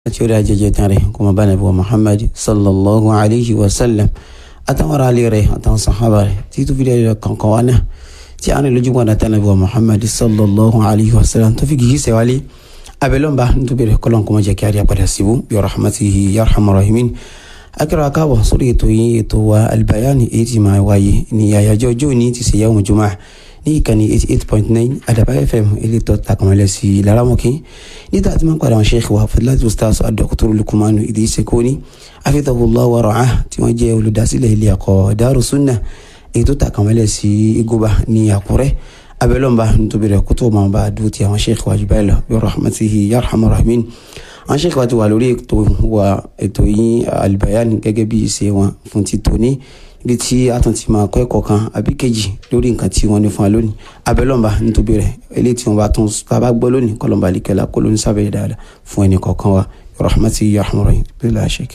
tí ó rí ajẹjẹ tán rẹ̀ kó máa bá nàbí wa muhammad sallallahu alayhi wa sallam àtàwọn ará ilé rẹ̀ àtàwọn sàhábà rẹ̀ tí tó fi dé ẹ̀rọ kankan wá náà tí a ní lójú wọn àtàwọn nàbí wa muhammad sallallahu alayhi wa sallam tó fi kìí sẹ́wálé abẹ́lọ́nba nítorí rẹ̀ kọ́lọ́n kó máa jẹ́ kí a rí apàdà síbú bí rahmatihi yarhamar rahimin akẹ́rọ akábọ̀ sórí ètò yìí ètò wa albayani èyí tí máa wáyé ní àyájọ́ ọjọ́ òní ti ṣe yawmu jumu'ah ní ìkànnì eighty eight point nine àdàbà fm elétò takamọlẹ sí laramọkì nígbà tí wọn padà wọn sheikh wa fadilati ustaz adokotoro lukumanu idris koni afidahullah wa ra'ah tí wọn jẹ olùdásílẹ̀ ilé ẹ̀kọ́ daru sunna èyí tó takamọlẹ sí igoba ní àkúrẹ́ abẹlọmba nítorí rẹ̀ kótó máa bá dúró ti àwọn sheikh wa jùbẹ́ lọ bí rahmatihi yarhamar rahimin àwọn sheikh wa ti wà lórí ètò wa ètò yìí albayani gẹ́gẹ́ bí ìṣe wọn fún ti tòní ibi tí a tún ti máa kọ́ ẹ̀kọ́ kan àbí kejì lórí nǹkan tí wọ́n ní fún wa lónìí abẹ́lọ́mba nítorí rẹ̀ eléyìí tí wọ́n bá tún tá a bá gbọ́ lónìí kọ́lọ́mba àlìkẹ́lá kó lóní sábẹ́ dáadáa fún ẹnì kọ̀ọ̀kan wa rahmati yahmurahi bila shek.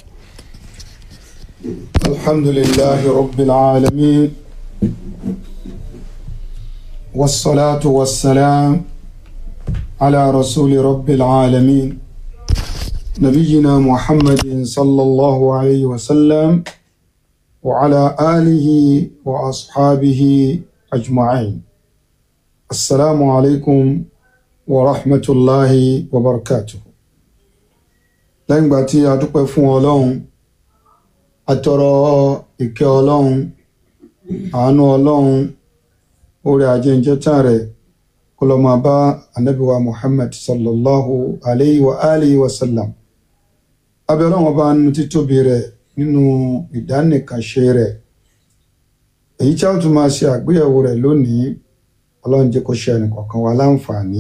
alhamdulillahi rabbil alamin wassalatu wassalam ala rasuli rabbil alamin nabiyina muhammadin sallallahu alayhi wa sallam. وعلى آله وأصحابه أجمعين السلام عليكم ورحمة الله وبركاته lẹ́yìn ìgbà tí a dúpẹ́ fún ọlọ́run atọrọ ìkẹ́ ọlọ́run àánú ọlọ́run orí ajẹ́njẹ́tàn rẹ̀ kó lọ máa bá anábíwa muhammad sallallahu alayhi wa alihi wa sallam abẹ́ ọlọ́run ọba nínú títóbi rẹ̀ nínú ìdánìkanṣe rẹ̀ èyí tí a tún máa ṣe àgbéyẹ̀wò rẹ̀ lónìí ọlọ́run jẹ́ kó ṣe ẹnìkọ̀ọ̀kan wa láǹfààní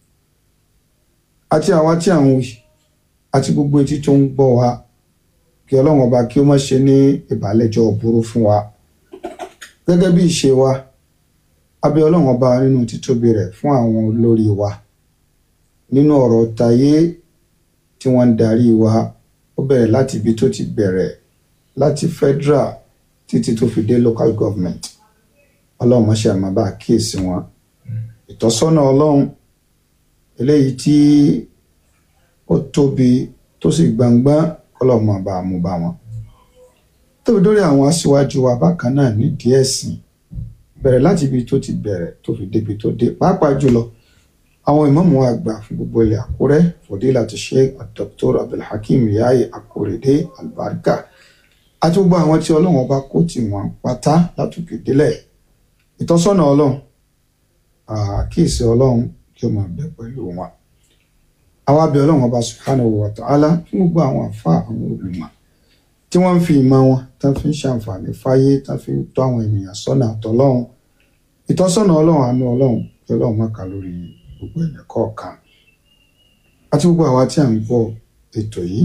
àti àwa tí à ń wí àti gbogbo etí tó ń gbọ́ wa kí ọlọ́run ọba kí ó má ṣe ní ìbálẹ́jọ́ burú fún wa gẹ́gẹ́ bí ìṣe wa abẹ́ ọlọ́run ọba nínú títóbi rẹ̀ fún àwọn olórí wa nínú ọ̀rọ̀ tayé tí wọ́n ń darí wa ó bẹ̀rẹ̀ láti ibi tó ti bẹ̀rẹ̀ láti federal títí tó fi dé local government ọlọ́run mọ́ṣẹ́ àmọ́ bá kíyèsí wọn ìtọ́sọ́nà ọlọ́run eléyìí tí ó tóbi tó sì gbangban ọlọ́run máa bá a mú bá wọn. tóbi dórí àwọn aṣíwájú wa bákan náà nídìí ẹ̀sìn bẹ̀rẹ̀ láti ibi tó ti bẹ̀rẹ̀ tó fi débi tó dé pàápàá jùlọ àwọn ìmáàmù àgbà fún gbogbo ilẹ̀ àkúrẹ́ fòdílàtí sheikh dr abdulhakeem yayi akórèdé albarka àti gbogbo àwọn tí ọlọ́run ọba kó tì wọ́n pátá látòkè délẹ̀ ìtọ́sọ́nà ọlọ́run àkíyèsí ọlọ́run kí ó máa bẹ pẹ̀lú wọn. àwa bẹ̀ ọlọ́run ọba subhanahu wa ta'ala fún gbogbo àwọn àfa àwọn olùmọ̀ tí wọ́n ń fi ìmọ̀ wọn tán fi ń ṣàǹfààní fáyé tán fi ń tọ́ àwọn ènìyàn sọ́nà àtọ́lọ́run ìtọ́sọ́nà ọlọ́run àánú ọlọ́run kí ọlọ́run má kà lórí gbogbo ẹ̀yẹ kọ̀ọ̀kan àti gbogbo àwa tí à ń gbọ́ ètò yìí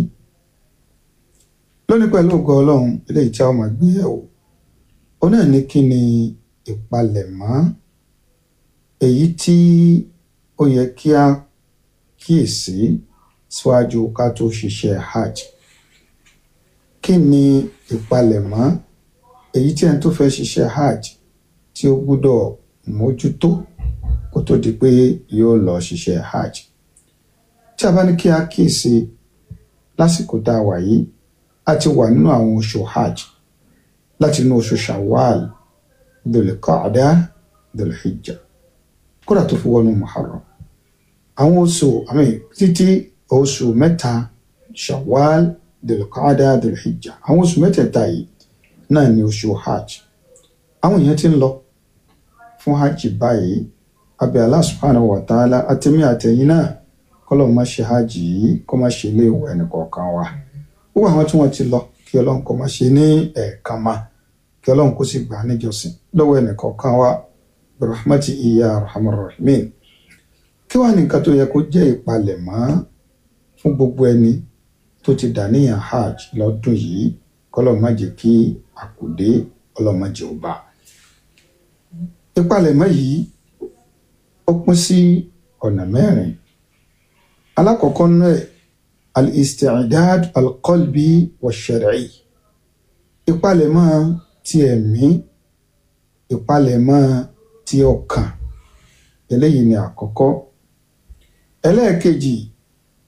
lónìí pẹ̀lú ògo ọlọ́run eléyìí tí a máa gbé yẹ̀wò ó náà ní kí ni ìpalẹ̀mọ́ èyí tí ó yẹ kí a kíyèsí síwájú ká tó ṣiṣẹ́ hajj kí ni ìpalẹ̀mọ́ èyí tí ẹni tó fẹ́ ṣiṣẹ́ hajj tí ó gbọ́dọ̀ mójútó kó tó di pé yóò lọ ṣiṣẹ́ hajj tí a bá ní kí a kíyèsí lásìkò tá a wà yìí a ti wà nínú àwọn oṣù hajj láti inú oṣù shawwal dhul-qa'da dhul-hijja kódà tó fi wọnú muharram àwọn oṣù àmì títí oṣù mẹ́ta shawwal dhul-qa'da dhul-hijja àwọn oṣù mẹ́tẹ̀ẹ̀ta yìí náà ni oṣù hajj àwọn èèyàn ti ń lọ fún hajj báyìí abẹ́ Allah subhanahu wa ta'ala àtẹ̀mí àtẹ̀yìn náà kọ́lọ̀ má ṣe hajj yìí kó má ṣe ilé ìwọ̀ ẹnìkọ̀ọ̀kan wa gbogbo àwọn tí wọ́n ti lọ kí ọlọ́run kó má ṣe ní ẹ̀ẹ̀kan ma kí ọlọ́run kó sì gbà níjọsìn lọ́wọ́ ẹnìkọ̀ọ̀kan wa rahmati iya rahman rahimin kí wàá ní nǹkan tó yẹ kó jẹ́ ìpalẹ̀mọ́ fún gbogbo ẹni tó ti dàníyàn hajj lọ́dún yìí kọ́lọ̀ má jẹ́ kí àkùdé ọlọ́run má jẹ́ ó bá ìpalẹ̀mọ́ yìí ó pín sí ọ̀nà mẹ́rin alákọ̀ọ́kọ́ náà al-isti'dad al-qalbi wa-shar'i ìpalẹ̀mọ́ ti ẹ̀mí ìpalẹ̀mọ́ ti ọkàn eléyìí ni àkọ́kọ́ ẹlẹ́ẹ̀kejì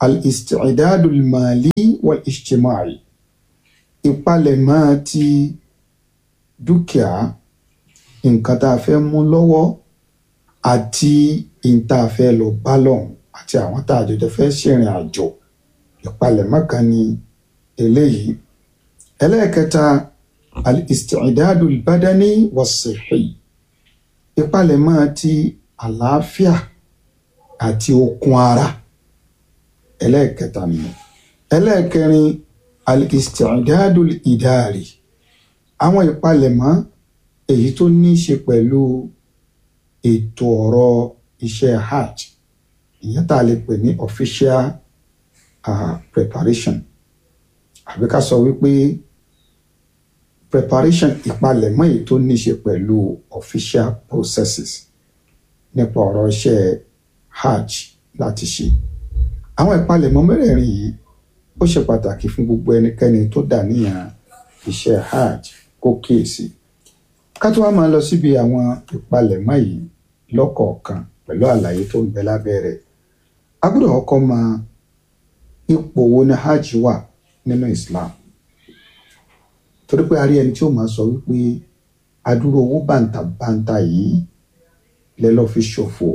al-isti'dadu al-mali wal-ijtimai ìpalẹ̀mọ́ ti dúkìá nǹkan tá a fẹ́ mú lọ́wọ́ àti nǹkan tá a fẹ́ lọ bá lọ́hùn àti àwọn tá a jọjọ fẹ́ ṣèrìn àjò ìpalẹ̀mọ́ kan ní eléyìí ẹlẹ́ẹ̀kẹta al-isti'dadu al-badani was-sihhi ìpalẹ̀mọ́ ti àlàáfíà àti okun ara ẹlẹ́ẹ̀kẹta nìyẹn ẹlẹ́ẹ̀kẹrin al-isti'dadu al-idari àwọn ìpalẹ̀mọ́ èyí tó ní í ṣe pẹ̀lú ètò ọ̀rọ̀ iṣẹ́ hajj ìyẹn tá a lè pè ní official uh, preparation àbí ká sọ wípé preparation ìpalẹ̀mọ́ èyí tó ní í ṣe pẹ̀lú official processes nípa ọ̀rọ̀ iṣẹ́ hajj láti ṣe àwọn ìpalẹ̀mọ́ mẹ́rẹ̀ẹ̀rin yìí ó ṣe pàtàkì fún gbogbo ẹnikẹ́ni tó dà níyàn iṣẹ́ hajj kó kíyèsí ká tó wá máa lọ síbi àwọn ìpalẹ̀mọ́ yìí lọ́kọ̀ọ̀kan pẹ̀lú àlàyé tó ń bẹ lábẹ́ rẹ̀ a gbọ́dọ̀ kọ́kọ́ mọ ipò wo ni hajj wà nínú Islam torí pé a rí ẹni tí ó máa sọ wípé adúrò owó bàǹtàbàǹtà yìí lẹ lọ fi ṣòfò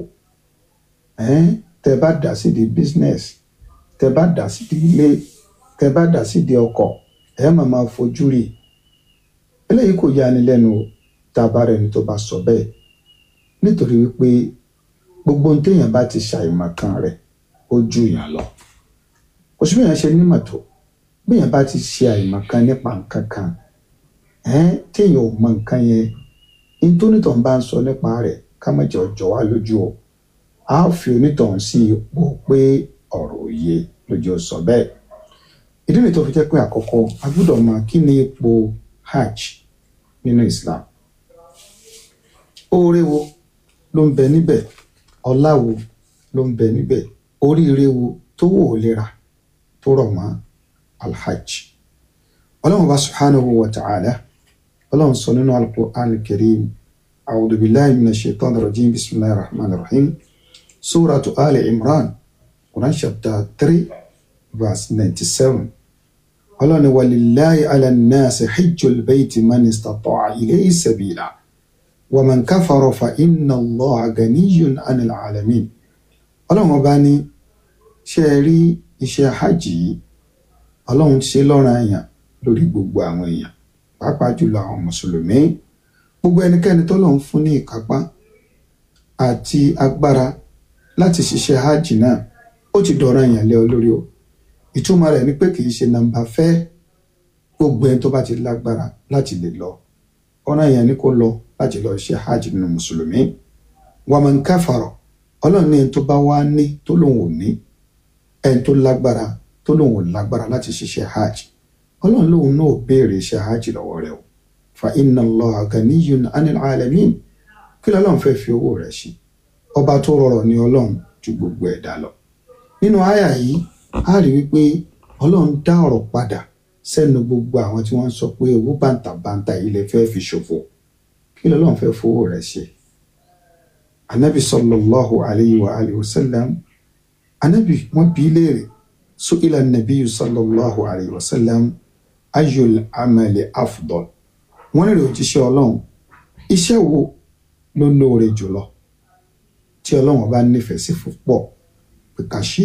tẹ bá dà sí di business tẹ bá dà sí di ilé tẹ bá dà sí di ọkọ̀ ẹ máa máa fojú rí eléyìí kò yani lẹ́nu tá a bá rẹ ni tó bá sọ bẹ́ẹ̀ nítorí wípé gbogbo ohun téèyàn bá ti ṣàìmọ̀ kan rẹ̀ ó ju èèyàn lọ kò sí bẹ́ẹ̀ ṣe nímọ̀ tó béèyàn bá ti ṣe àìmọ̀ kan nípa nǹkan kan téèyàn ò mọ nǹkan yẹn nítònítọ̀ bá ń sọ nípa rẹ̀ ká má jẹ́ ọjọ́ wa lójú o a fi onítọ̀hún sí ipò pé ọ̀rọ̀ òye lójú sọ bẹ́ẹ̀ ìdí nìyí tó fi jẹ́ pé àkọ́kọ́ a gbọ́dọ̀ mọ kí ni ipò hajj nínú Islam oore wo ló ń bẹ níbẹ̀ ọlá wo ló ń bẹ níbẹ̀ oríire wo tó wò ó lera tó rọ̀ mọ́ alhajj ọlọ́run bá subhanahu wa ta'ala ọlọ́run sọ nínú al-Qur'an al-Karim a'udhu billahi minash shaitanir rajim bismillahir rahmanir rahim suratu ali imran quran chapter three verse ninety-seven ọlọ́run ni walillahi ala nnasi hijjul bayti man istata'a ilayhi sabila wa man kafara fa inna allaha ganiyyun 'anil 'alamin ọlọ́run ọba ní ṣe é rí iṣẹ́ hajj yìí ọlọ́run ṣe lọ́ràn èèyàn lórí gbogbo àwọn èèyàn pàápàá jùlọ àwọn mùsùlùmí gbogbo ẹnikẹ́ni tó lọ́n fún ní ìkápá àti agbára láti ṣiṣẹ́ hajj náà ó ti dọ̀ràn èèyàn lé ọ lórí o ìtumọ̀ rẹ̀ ni pé kì í ṣe nàmbà fẹ́ gbogbo ẹni tó bá ti lágbára láti lè lọ ọ̀ràn èèyàn ni kó lọ láti lọ ṣe hajj nínú mùsùlùmí wàmọ̀ ń káfàrọ̀ ọlọ́run ní ẹni tó bá wá ní tó lòun ò ní ẹni tó lágbára tó lòun ò lágbára láti ṣiṣẹ́ hajj ọlọ́run lòun náà béèrè iṣẹ́ hajj lọ́wọ́ rẹ̀ o fa inna Allaha ganiyyun 'anil 'alamin kí lọ́lọ́run fẹ́ fi owó rẹ̀ ṣe ọba tó rọrọ̀ ní ọlọ́run ju gbogbo ẹ̀dá lọ nínú àyà yìí a rí wípé ọlọ́run dá ọ̀rọ̀ padà sẹ́nu gbogbo àwọn tí wọ́n ń sọ pé owó bàǹtàbàǹtà yìí lè fẹ́ fi ṣòfò kí lọ́lọ́run fẹ́ fowó rẹ̀ ṣe anabi sallallahu alayhi wa alayhi wa sallam anabi wọ́n bi í léèrè su'ila nabiyu sallallahu alayhi wa sallam ayul amali afdal wọ́n lè òjíṣẹ́ ọlọ́run iṣẹ́ wo ló lóore jùlọ tí ọlọ́run bá nífẹ̀ẹ́ sí púpọ̀ pé ká ṣe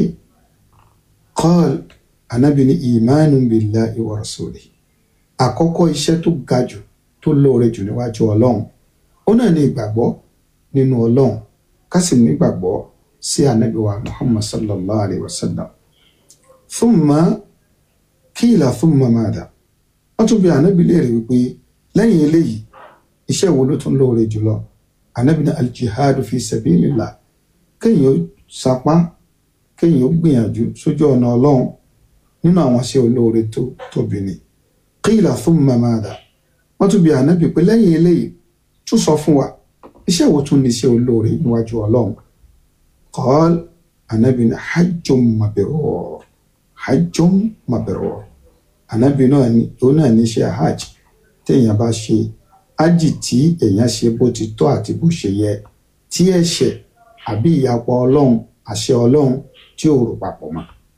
qal anabi ní ìmánu billahi wa rasulihi àkọ́kọ́ iṣẹ́ tó ga jù tó lóore jù níwájú ọlọ́run ó náà ní ìgbàgbọ́ nínú ọlọ́run ká sì nígbàgbọ́ sí anabi wa muhammad sallallahu alayhi wa sallam thumma kíìlà thumma madha wọ́n tún bi anabi léèrè wípé lẹ́yìn eléyìí iṣẹ́ wo ló tún lóore jùlọ anabi ní aljihadu fi sabilillah kéèyàn ó sapá kéèyàn ó gbìyànjú sójú ọ̀nà ọlọ́run nínú àwọn iṣẹ́ olóore tó tóbi ni kíìlà thumma madha wọ́n tún bi anabi pé lẹ́yìn eléyìí tún sọ fún wa iṣẹ́ wo tún ní iṣẹ́ olóore níwájú ọlọ́run qal anabi ní hajjun mabrur hajjun mabrur anabi náà ní òun náà ní iṣẹ́ hajj téèyàn bá ṣe hajj tí èèyàn ṣe bó ti tọ́ àti bó ṣe yẹ tí ẹ̀ṣẹ̀ àbí ìyapọ̀ ọlọ́run àṣẹ ọlọ́run tí ò rò papọ̀ mọ́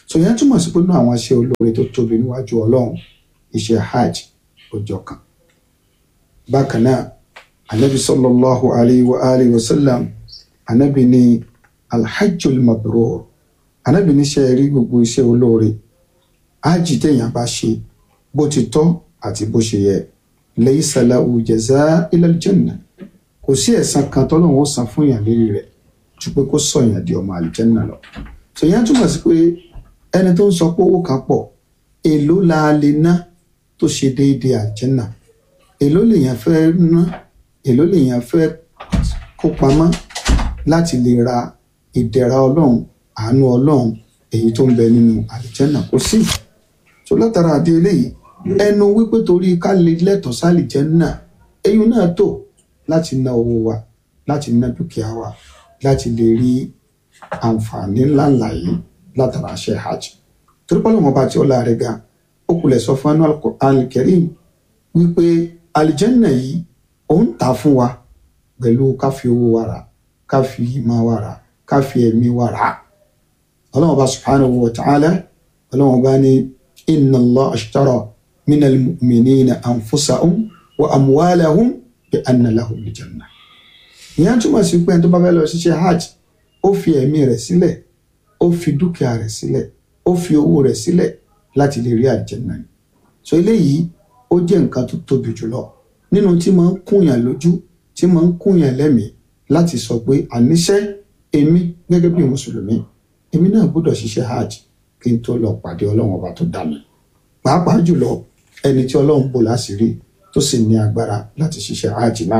so yẹn túmọ̀ sí pé nínú àwọn iṣẹ́ olóore tó tóbi níwájú ọlọ́run iṣẹ́ hajj ó jọ kan bákan náà anabi sallallahu alayhi wa alihi wa sallam anabi ní alhajjul mabrur anabi ní ṣe rí gbogbo iṣẹ́ olóore hajj téèyàn bá ṣe bó ti tọ́ àti bó ṣe yẹ laysa lahu jazaa illa aljanna kò sí ẹ̀san kan tọ́lọ́run ó san fún yàn lérí rẹ̀ ju pé kó sọ yàn di ọmọ àlìjẹ́nà lọ ṣèyàn túmọ̀ sí pé ẹni tó ń sọ pé owó kan pọ̀ èló la lè ná tó ṣe déédéé àlìjẹ́nà èló lèèyàn fẹ́ ná èló lèèyàn fẹ́ kó pamọ́ láti lè ra ìdẹ̀ra ọlọ́run àánú ọlọ́run èyí tó ń bẹ nínú àlìjẹ́nà kò sí tó látara àdé eléyìí ẹnu wípé torí ká lè lẹ́tọ̀ọ́ sálìjẹ́nà eyín náà tó láti ná owó wa láti ná dúkìá wa láti lè rí àǹfààní ńláńlá yìí látara ṣe hajj torí pé ọlọ́run ọba tí ó láàrẹ̀ ga ó kulẹ̀ sọ fún anú al-Karim wípé alìjẹ́nà yìí ó ń tà fún wa pẹ̀lú ká fi owó wa rà ká fi ìmọ̀ wa rà ká fi ẹ̀mí wa rà ọlọ́run ọba subhanahu wa ta'ala ọlọ́run ọba ní inna Allah ashtara minal mu'minina anfusahum wa amwalahum bi anna lahum al-jannah ìyẹn túmọ̀ sí pé ẹni tó bá fẹ́ lọ ṣiṣẹ́ hajj ó fi ẹ̀mí rẹ̀ sílẹ̀ ó fi dúkìá rẹ̀ sílẹ̀ ó fi owó rẹ̀ sílẹ̀ láti lè rí àlùjánnà ni so eléyìí ó jẹ́ nǹkan tó tóbi jùlọ nínú tí máa ń kúnyàn lójú tí máa ń kúnyàn lẹ́mìí láti sọ pé àníṣe èmi gẹ́gẹ́ bí mùsùlùmí èmi náà gbọ́dọ̀ ṣiṣẹ́ hajj kí n tó lọ pàdé ọlọ́run ọba tó dá mi pàápàá jùlọ ẹni tí ọlọ́run bò láṣìírí tó sì ní agbára láti ṣiṣẹ́ hajj náà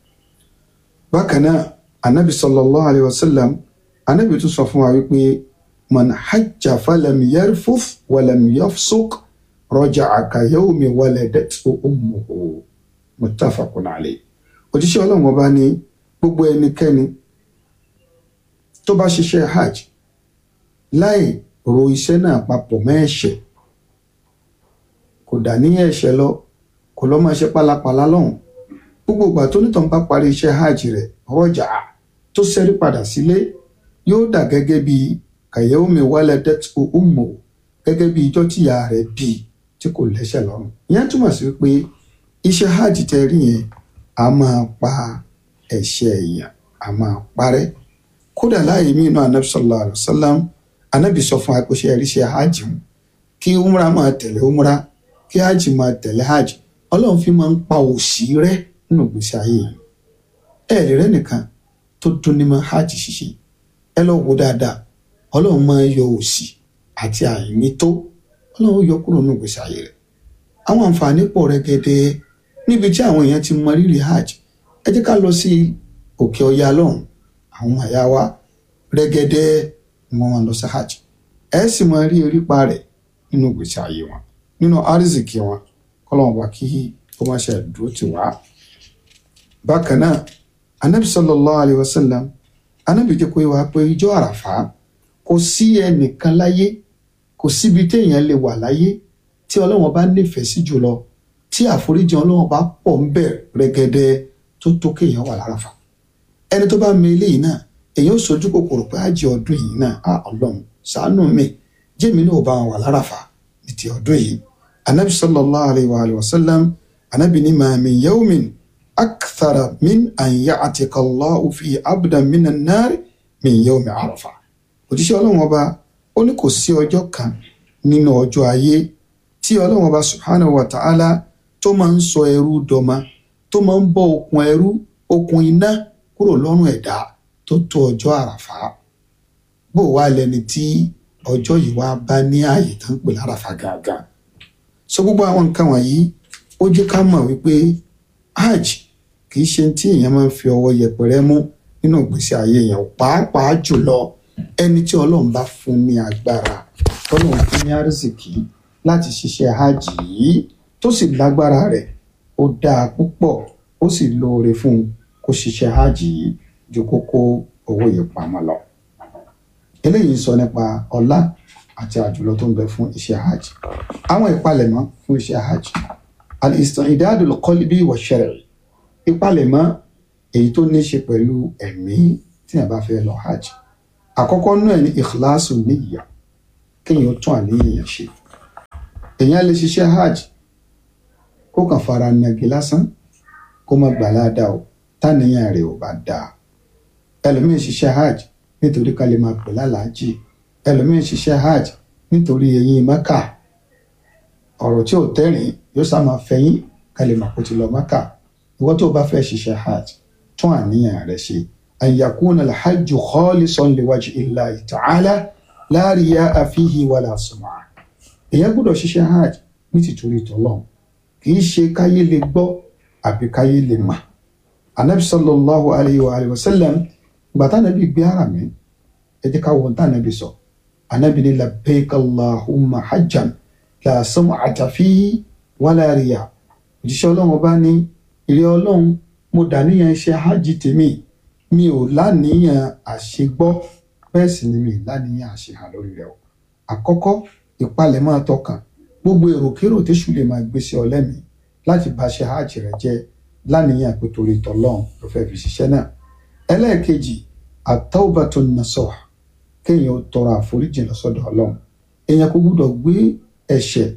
bákan náà anabi sallallahu alayhi wa sallam anabi tún sọ fún wa wípé man hajja falam yarfuf walam yafsuk raja'a ka yawmi waladatu ummuhu muttafaqun alayhi òjíṣẹ́ ọlọ́run ọba ní gbogbo ẹnikẹ́ni tó bá ṣiṣẹ́ hajj láì ro iṣẹ́ náà papọ̀ mọ́ ẹ̀ṣẹ̀ kò dà ní ẹ̀ṣẹ̀ lọ kò lọ́ máa ṣe pálapàla lọ́hùn gbogbo ìgbà tó nítàn bá parí iṣẹ́ hajj rẹ̀ rọ́jà tó ṣẹ́rí padà sílé yóò dà gẹ́gẹ́ bí kàyẹ́wòmí waladat ummu gẹ́gẹ́ bí ijọ́ tíya rẹ̀ bí tí kò lẹ́ṣẹ̀ lọ́rùn ìyẹn túmọ̀ sí pé iṣẹ́ hajj tẹ rí yẹn a máa pa ẹ̀ṣẹ̀ èèyàn a máa parẹ́ kódà láàyè mí inú anabi sallallahu alayhi wa sallam anabi sọ fún akóṣe ẹ̀ríṣẹ́ hajj mu kí umra máa tẹ̀lé umra kí hajj máa tẹ̀lé hajj ọlọ́run fi máa ń pa òṣì rẹ́ nínú ìgbésí ayé yìí ẹ lè rẹ́ nìkan tó dún ní mọ́ hajj ṣíṣe ẹ lọ wo dáadáa ọlọ́run máa ń yọ òṣì àti àìní tó ọlọ́run yọ kúrò nínú ìgbésí ayé rẹ̀ àwọn àǹfààní pọ̀ rẹ́gẹ́dẹ́ níbi tí àwọn èèyàn ti mọ rírì hajj ẹ jẹ́ ká lọ sí òkè ọya lọ́hùn àwọn àyà wa rẹ́gẹ́dẹ́ wọn wọn lọ sí hajj ẹ sì máa rí erípa rẹ̀ nínú ìgbésí ayé wọn nínú àrísìkí wọn kọ́lọ́wọ́n bá kí ó má ṣe dúró tì wá bákan náà anabi sallallahu alayhi wa sallam anabi jẹ́ kó wá pé ijọ́ àràfà kò sí ẹnìkan láyé kò síbi téèyàn lè wà láyé tí ọlọ́wọ́n bá nífẹ̀ẹ́ sí jùlọ tí àforíjì ọlọ́wọ́n bá pọ̀ ń bẹ̀ rẹ́gẹ́dẹ́ tó tó kéèyàn wà láràfà ẹni tó bá mi eléyìí náà èyàn ò sojú kòkòrò pé àjẹ ọdún yìí náà á ọlọ́run ṣàánú mi jẹ́mi náà ò bá wọn wà láràfà ní ti ọdún yìí anabi sallallahu alayhi wa alayhi wa sallam anabi ní ma min yawmin akthara min an ya'tika Allahu fi abdan min an-nar min yawmi arafa òjíṣẹ́ ọlọ́run ọba ó ní kò sí ọjọ́ kan nínú ọjọ́ ayé tí ọlọ́run ọba subhanahu wa ta'ala tó máa ń sọ ẹrú dọmọ tó máa ń bọ́ okùn ẹrú okùn iná kúrò lọ́rùn ẹ̀dá tó tó ọjọ́ àràfà bó wá lẹni tí ọjọ́ yìí wá bá ní ààyè tó ń pè láràfà gàgà so gbogbo àwọn nǹkan wọ̀nyí ó jẹ́ ká mọ̀ wípé hajj kì í ṣe tí èèyàn máa ń fi ọwọ́ yẹpẹrẹ mú nínú ìgbésí ayé èèyàn pàápàá jùlọ ẹni tí ọlọ́run bá fún ní agbára tọ́lọ́run fún ní àrísìkí láti ṣiṣẹ́ hajj yìí tó sì lágbára rẹ̀ ó dáa púpọ̀ ó sì lóore fún un kó ṣiṣẹ́ hajj yìí ju kókó owó yìí pamọ́ lọ. eléyìí sọ nípa ọlá àti àjùlọ tó ń bẹ fún iṣẹ́ hajj àwọn ìpalẹ̀mọ́ fún iṣẹ́ hajj al-istidadul qalbi wa shar'i ìpalẹ̀mọ́ èyí tó ní ṣe pẹ̀lú ẹ̀mí tí a bá fẹ́ lọ hajj àkọ́kọ́ náà ní ikhlasu niyya kéèyàn ó tún àníyàn yẹn ṣe èèyàn lè ṣiṣẹ́ hajj kó kàn fara nàgì lásán kó má gbà ládàá o táníyàn rẹ̀ ò bá dáa ẹlòmíín ṣiṣẹ́ hajj nítorí ká lè máa pè lálàájì ẹlòmíín ṣiṣẹ́ hajj nítorí eyín mẹ́kà ọ̀rọ̀ tí ò tẹ́rìn yóò sá máa fẹ̀yìn ká lè máa kó ti lọ mẹ́kà ìwọ tó bá fẹ́ ṣiṣẹ́ hajj tún àníyàn rẹ̀ ṣe an yakuna alhajj khalisan liwajhi illahi ta'ala la riya'a fihi wala sum'a èèyàn gbọ́dọ̀ ṣiṣẹ́ hajj ní tìtorí tọ́lọ́run kì í ṣe káyé lè gbọ́ àbí káyé lè mà anabi sallallahu alayhi wa alayhi wa sallam gbàtà nàbí gbé ara mi ẹ jẹ́ ká wọ́n tá nàbí sọ anabi ní labbaik allahumma hajjan la sum'ata fihi wala riya òjíṣẹ́ ọlọ́run bá ní ìrẹ́ ọlọ́run mo dàníyàn iṣẹ́ hajj tèmi mi ò láníyàn àṣegbọ́ bẹ́ẹ̀ sì ni mi láníyàn àṣehàn lórí rẹ̀ o àkọ́kọ́ ìpalẹ̀mọ́ tọkàn gbogbo èròkérò téṣù lè máa gbé sí ọ lẹ́mìí láti bá ṣe hajj rẹ jẹ́ láníyàn pé torí tọlọ́run ló fẹ́ fi ṣiṣẹ́ náà ẹlẹ́ẹ̀kejì àtọ́wọ́bàtò nasọ̀ kéèyàn ó tọrọ àforíjì lọ́sọ̀dọ̀ ọlọ́run èèyàn kò gbúdọ̀ gbé ẹ̀ṣẹ̀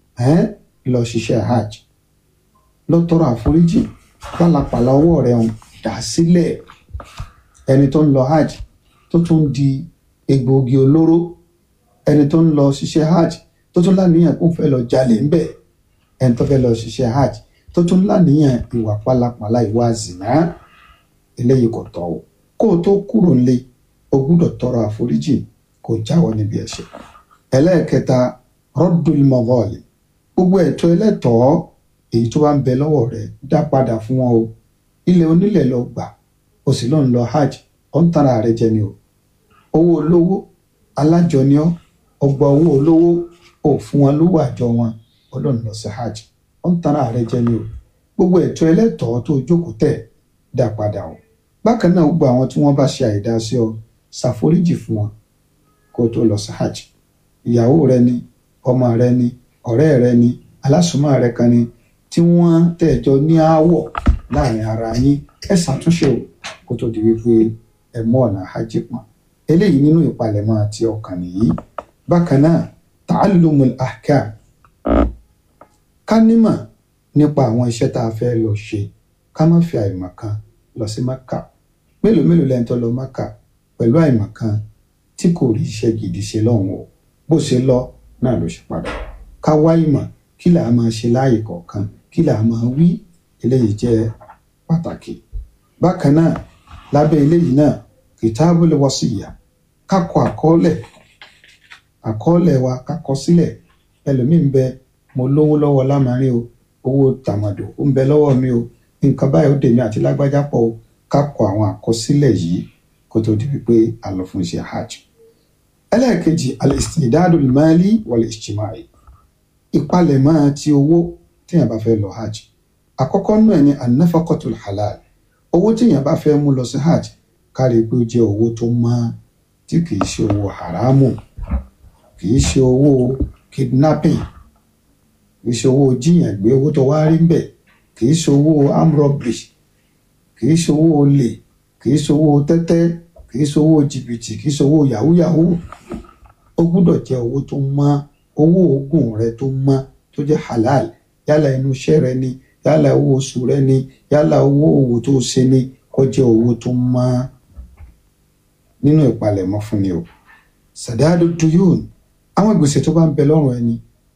lọ ṣiṣẹ́ hajj lọ tọrọ àforíjì pálapàla ọwọ́ rẹ̀ ń dà sílẹ̀ ẹni tó ń lọ hajj tó tún di egbòogi olóró ẹni tó ń lọ ṣiṣẹ́ hajj tó tún láníyàn kó fẹ́ lọ jalè ń bẹ̀ ẹni tó fẹ́ lọ ṣiṣẹ́ hajj tó tún láníyàn ìwà pálapàla ìwà zìnà eléyìí kò tọ́ o kó o tó kúrò nílé o gbúdọ̀ tọrọ àforíjì kó jáwọ́ níbi ẹ̀ṣẹ̀ ẹlẹ́ẹ̀kẹta rọ́dùl mọ́gọ́ọ̀lì gbogbo ẹ̀tọ́ ẹlẹ́tọ̀ọ́ èyí tó bá ń bẹ lọ́wọ́ rẹ̀ dá padà fún wọn o ilẹ̀ onílẹ̀ lọ gbà o sì lọ ń lọ hajj ọ̀ ń tara rẹ̀ jẹ ni o owó olówó alájọni ọ́ ọgbà owó olówó ò fún wọn lówó àjọ wọn ọlọ́run lọ sí hajj ọ̀ ń tara rẹ̀ jẹ ni o gbogbo ẹ̀tọ́ ẹlẹ́tọ̀ọ́ tó jókòó tẹ̀ dá padà o bákan náà gbogbo àwọn tí wọ́n bá ṣe àìdá sí ọ ṣàforíjì fún wọn kó tó lọ sí hajj ìyàwó rẹ ni ọmọ rẹ ni ọ̀rẹ́ rẹ ni alásùnmọ́ rẹ kan ni tí wọ́n tẹ̀jọ ní aáwọ̀ láàrin ara yín ẹ ṣàtúnṣe o kó tó di wípé ẹ mú ọ̀nà hajj pọ̀n eléyìí nínú ìpalẹ̀mọ́ àti ọkàn nìyí bákan náà ta'allumul ahkam ká nímọ̀ nípa àwọn iṣẹ́ tá a fẹ́ lọ ṣe ká má fi àìmọ̀ kan lọ sí maka mélòó mélòó lẹ́yìn tó lọ maka pẹ̀lú àìmọ̀ kan tí kò rí iṣẹ́ gidi ṣe lọ́hùn o bó ṣe lọ náà ló ṣe padà ká wá ìmọ̀ kí là á máa ṣe láàyè kọ̀ọ̀kan kí là á máa wí eléyìí jẹ́ pàtàkì bákan náà lábẹ́ eléyìí náà kitabul wasiyya ká kọ àkọọ́lẹ̀ àkọọ́lẹ̀ wa ká kọ sílẹ̀ ẹlòmíín bẹ mo lówó lọ́wọ́ lámarin o owó tàmàdò ó ń bẹ lọ́wọ́ mi o nǹkan báyìí ó dèmi àti lágbájá pọ̀ o ká kọ àwọn àkọsílẹ̀ yìí kó tó di wípé a lọ fún iṣẹ́ hajj ẹlẹ́ẹ̀kejì al-istidadul mali wal-ijtimai ìpalẹ̀mọ́ ti owó téèyàn bá fẹ́ lọ hajj àkọ́kọ́ náà ni an-nafaqatul halal owó téèyàn bá fẹ́ mú lọ sí hajj kárí pé ó jẹ́ owó tó mọ́ tí kìí ṣe owó haramu kìí ṣe owó kidnapping kìí ṣe owó jíyàn gbé owó tó wá rí ń bẹ̀ kìí ṣe owó arm robbery kìí ṣe owó olè kìí ṣe owó tẹ́tẹ́ kìí ṣe owó jìbìtì kìí ṣe owó yahoo yahoo ó gbúdọ̀ jẹ́ owó tó mọ́ owó oògùn rẹ tó mọ́ tó jẹ́ halal yálà inú iṣẹ́ rẹ ni yálà owó oṣù rẹ ni yálà owó òwò tó ṣe ni kó jẹ́ owó tó mọ́ nínú ìpalẹ̀mọ́ fún ni o sàdáàdù duyún àwọn gbèsè tó bá ń bẹ lọ́rùn ẹni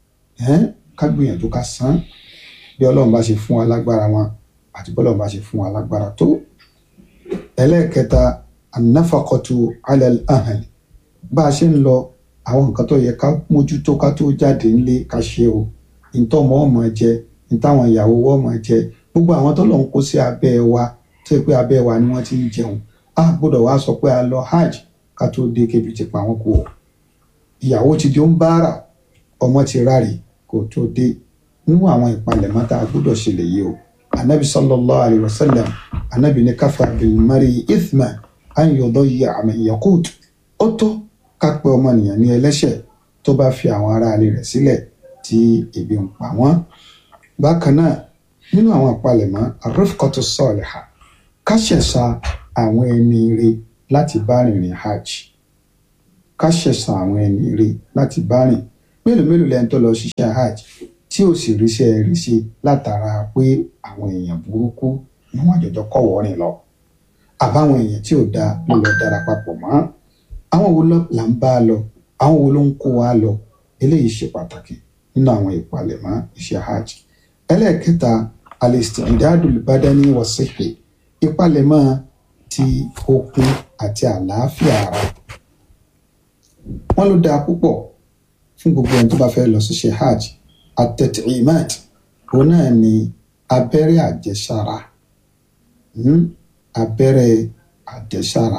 ká gbìyànjú ká san bí ọlọ́run bá ṣe fún wa lágbára wọn àti bí ọlọ́run bá ṣe fún wa lágbára tó ẹlẹ́ẹ̀kẹta anáfàkọ́tù alẹ́ ahàn bá a ṣe ń lọ àwọn nǹkan tó yẹ ká mójútó ká tó jáde nílé ká ṣe o ìtọ́ ọmọ ọmọ jẹ ìtàwọn ìyàwó ọmọ jẹ gbogbo àwọn tó lọ ń kó sí abẹ́ wa tó yẹ pé abẹ́ wa ni wọ́n ti ń jẹun a gbọ́dọ̀ wá sọ pé a lọ hajj ká tó dé kébi ti pa wọn kú o ìyàwó ti di ó ń bára ọmọ ti ráre kó tó dé nínú àwọn ìpalẹ̀mọ́ tá a gbọ́dọ̀ ṣe lè yí o anabi sallallahu alayhi wa sallam anabi ní káfà bilmari ithma an yudayya man yaqut ó tó ká pé ọmọnìyàn ní ẹlẹ́ṣẹ̀ tó bá fi àwọn aráalé rẹ̀ sílẹ̀ tí ebi ń pa wọ́n bákan náà nínú àwọn ìpalẹ̀mọ́ arifqatu salihah ká ṣẹ̀ṣà àwọn ẹni ire láti bá rìnrìn hajj ká ṣẹ̀san àwọn ẹni rí láti bá rìn mélòó mélòó lẹ́ni tó lọ ṣiṣẹ́ hajj tí ò sì ríṣẹ́ rí ṣe látara pé àwọn èèyàn burúkú ni wọ́n jọjọ kọ̀wọ́ rìn lọ àbáwọn èèyàn tí ò dáa ló lọ dára papọ̀ mọ́ àwọn wo là ń bá a lọ àwọn wo ló ń kó wa lọ eléyìí ṣe pàtàkì nínú àwọn ìpalẹ̀mọ́ iṣẹ́ hajj ẹlẹ́ẹ̀kẹta al-isti'dadul badani wa sihhi ìpalẹ̀mọ́ ti okun àti àlàáfíà ara wọ́n ló dáa púpọ̀ fún gbogbo ẹni tó bá fẹ́ lọ ṣiṣẹ́ hajj at-tat'imat òun náà ni abẹ́rẹ́ àjẹsára abẹ́rẹ́ àjẹsára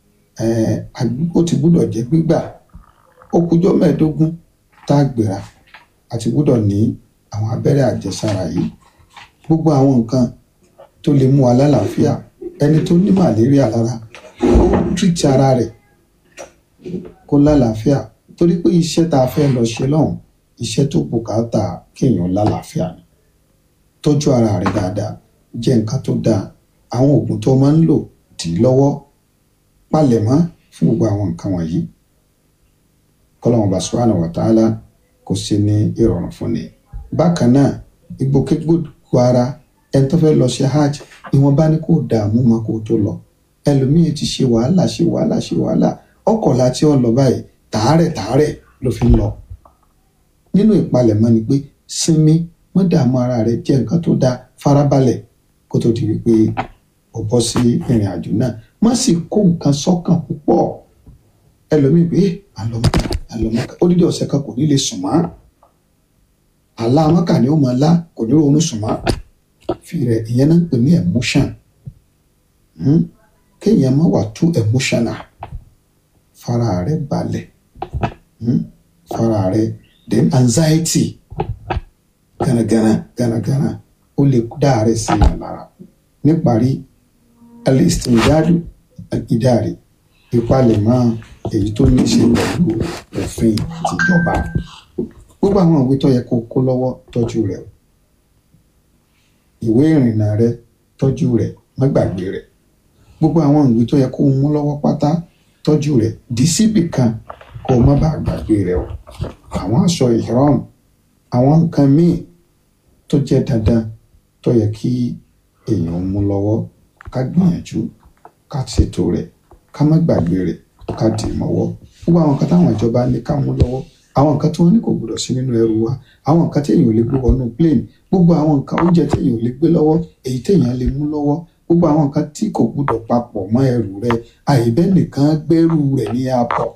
ó ti gbúdọ̀ jẹ́ gbígbà ó kújọ́ mẹ́ẹ̀ẹ́dógún tá a gbéra àti gbúdọ̀ ní àwọn abẹ́rẹ́ àjẹsára yìí gbogbo àwọn nǹkan tó lè mú wa lálàáfíà ẹni tó ní màlẹ́ríà lára ó tìrìtì ara rẹ̀ kó lálàáfíà torí pé iṣẹ́ tá a fẹ́ lọ ṣe lọ́hùn iṣẹ́ tó bùkátà kéèyàn lálàáfíà ni tọ́jú ara rẹ̀ dáadáa jẹ nǹkan tó dáa àwọn oògùn tó máa ń lò dì í lọ́wọ́ palẹ̀mọ́ fún gbogbo àwọn nǹkan wọ̀nyí kọ́lọ́mù bá subhanahu wa ta'ala kò sí ní ìrọ̀rùn fún ni. bákan náà ìgbòkègbodò ara ẹni tó fẹ́ lọ ṣe hajj ìwọ̀nba ni kò dààmú mọ́ kó tó lọ ẹlòmíì ti ṣe wàhálà ṣe wàhálà ṣe wàhálà ọkọ̀ láti ọ̀ lọ báyìí tààrẹ̀ tààrẹ̀ ló fi ń lọ. nínú ìpalẹ̀mọ́ ni pé sinmi mọ́ dààmú ara rẹ̀ jẹ́ nǹkan tó dáa farabalẹ̀ kó tó di wípé ó bọ́ sí ìrìn àjò náà má sì kó nǹkan sọ́kàn púpọ̀ ẹlòmíì pé àlọ́mọ́ká àlọ́mọ́ká odidi ọ̀sẹ̀ kan kò ní lè sùn mọ́ àlá amọ́kà ni ó máa lá kò ní ronú sùn mọ́ fi rẹ̀ ìyẹn náà ń pè ní emotion kéèyàn má wà too emotional fara rẹ̀ balẹ̀ fara rẹ̀ then anxiety gánagánà gánagánà ó lè dá àárẹ̀ sí ìyàn lára níparí alistindadu ìdáre ìpalẹ̀mọ́ èyí tó ní í ṣe pẹ̀lú òfin tìjọba gbogbo àwọn ìwé tó yẹ kó kó lọ́wọ́ tọ́jú rẹ̀ ìwé ìrìnnà rẹ̀ tọ́jú rẹ̀ má gbàgbé rẹ̀ gbogbo àwọn ìwé tó yẹ kó mú lọ́wọ́ pátá tọ́jú rẹ̀ dì síbì kan kó má bàa gbàgbé rẹ̀ o àwọn aṣọ ìhram àwọn nǹkan míì tó jẹ́ dandan tó yẹ kí èèyàn mú lọ́wọ́ ká gbìyànjú ká ṣètò rẹ̀ ká má gbàgbé rẹ̀ ká dì í mọ́wọ́ gbogbo àwọn nǹkan táwọn ìjọba ní ká mú lọ́wọ́ àwọn nǹkan tí wọ́n ní kò gbọdọ̀ sí nínú ẹrù wa àwọn nǹkan téèyàn ò lè gbé wọnú plane gbogbo àwọn nǹkan oúnjẹ téèyàn ò lè gbé lọ́wọ́ èyí téèyàn lè mú lọ́wọ́ gbogbo àwọn nǹkan tí kò gbọdọ̀ papọ̀ mọ́ ẹrù rẹ àìbẹ́ nìkan gbẹ́rù rẹ̀ ní airport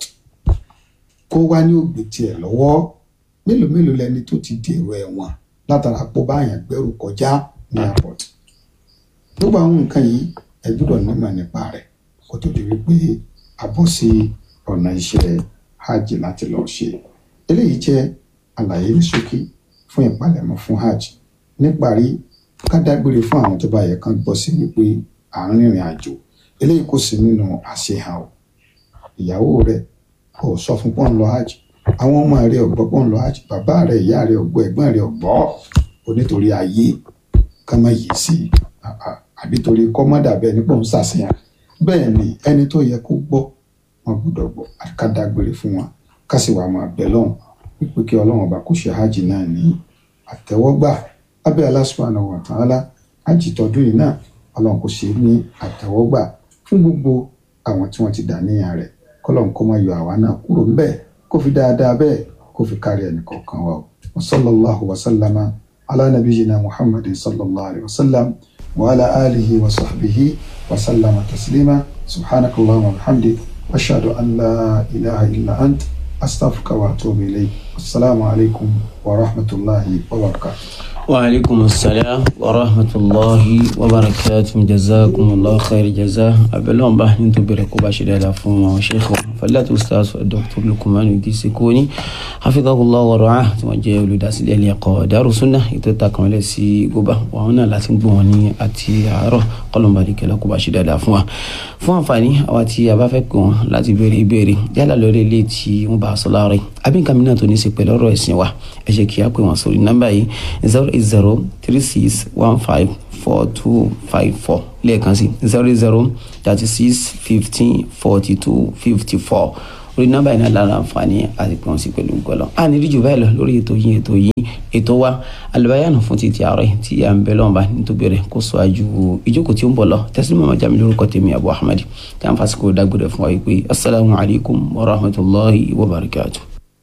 kó wá ní ògbé tiẹ̀ lọ́wọ́ mélòó mélòó lẹni tó ti dèrò ẹ̀wọ̀n látara pọ̀ báyàn gbẹ́rù kọjá ní airport gbogbo àwọn nǹkan yìí ẹ gbọ́dọ̀ nímọ̀ nípa rẹ̀ kó tó di wípé a bọ́ sí ọ̀nà iṣẹ́ hajj láti lọ ṣe eléyìí jẹ́ àlàyé ní ṣókí fún ìpalẹ̀mọ́ fún hajj níparí ká dágbére fún àwọn tó bá yẹ kán gbọ́ sí wípé à ń rìnrìn àjò eléyìí kò sí nínú àṣehàn o ìyàwó rẹ kò sọ fún pọ́n lọ hajj àwọn ọmọ rẹ ọ̀gbọ́ pọ́n lọ hajj bàbá rẹ ìyá rẹ ọ̀gbọ́ ẹ̀gbọ́n rẹ ọ̀gbọ́ onítorí ayé ká má yìí sí àbí torí kọ́mọ́dà bẹ́ẹ̀ nípò ń ṣàṣeyàn bẹ́ẹ̀ ni ẹni tó yẹ kó gbọ́ wọn gbọ́dọ̀ gbọ́ ká dágbére fún wọn ká sì wà máa bẹ̀ lọ́hùn wípé kí ọlọ́run ọba kó ṣe hajj náà ní àtẹ́wọ́gbà abẹ́ Allah subhanahu wa ta'ala hajj tọdún yìí náà ọlọ́run kò ṣe ní àtẹ́wọ́gbà fún gbogbo àwọn tí wọ́n ti dà níyàn rẹ̀ kọ́lọ́run kó má yọ àwa náà kúrò ńbẹ̀ kó fi dáadáa bẹ́ẹ̀ kó fi kárí ẹnì kọ̀ọ̀kan wa wa sallallahu wa sallama ala nabiyyina muhammadin sallallahu alayhi wa sallam wa ala alihi wa sahbihi wa sallama taslima subhanakallahumma wa bihamdik ashhadu an la ilaha illa ant أستغفرك وأتوب إليك السلام عليكم ورحمة الله وبركاته وعليكم السلام ورحمة الله وبركاته جزاكم الله خير جزاء أبلون بحن تبرك باشر على فما وشيخ فلا أستاذ الدكتور لكمان يديس كوني حفظه الله ورعاه توجه ولداس اليقى دار سنة يتتاكم لسي قبا وهنا لا تنبوني أتي عرو قلن بارك لكم باشر على فما فما فاني أواتي أبافكم لا تبري بيري يلا لوري ليتي مباسلاري أبين كامينا تونيسي بلورو اسنوا أجيكي أكوي مصوري نمباي zero eight zero three six one five four two five four lẹ́ẹ̀kan sí zero zero thirty six fifteen forty two fifty four orí nọ́mbà yìí náà lára àǹfààní àti pé wọ́n sì pẹ̀lú gbọ́lọ́ a ní díjú báyìí lọ lórí ètò yìí ètò yìí ètò wa alùbáyànà fún títí àárọ̀ tí à ń bẹ lọ́nba nítorí rẹ̀ kó sọ àjù ìjókòó tí ó ń bọ̀ lọ tẹ́sí mọ́mọ́ jami lórúkọ tèmi Abu Ahmad tí a ń fásikò dágbére fún wa yìí pé asalaamu alaykum wa rahmatulahi wa barakatuh.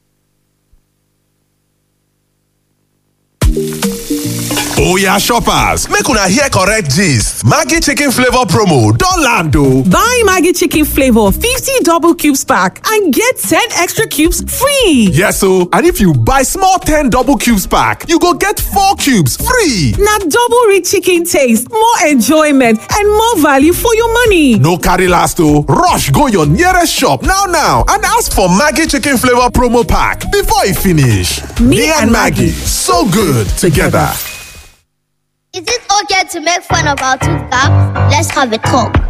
oya shoppers make una hear correct gist maggi chicken flavour promo don land o. Buy Maggie Chicken Flavor 50 double cubes pack and get 10 extra cubes free. yes o and if you buy small ten double cubes pack you go get four cubes free. Now double rich chicken taste, more enjoyment, and more value for your money. no carry last o rush go your nearest shop now now and ask for maggi chicken flavour promo pack before e finish. me and maggi so good together. Is it okay to make fun of our two thumbs? Let's have a talk.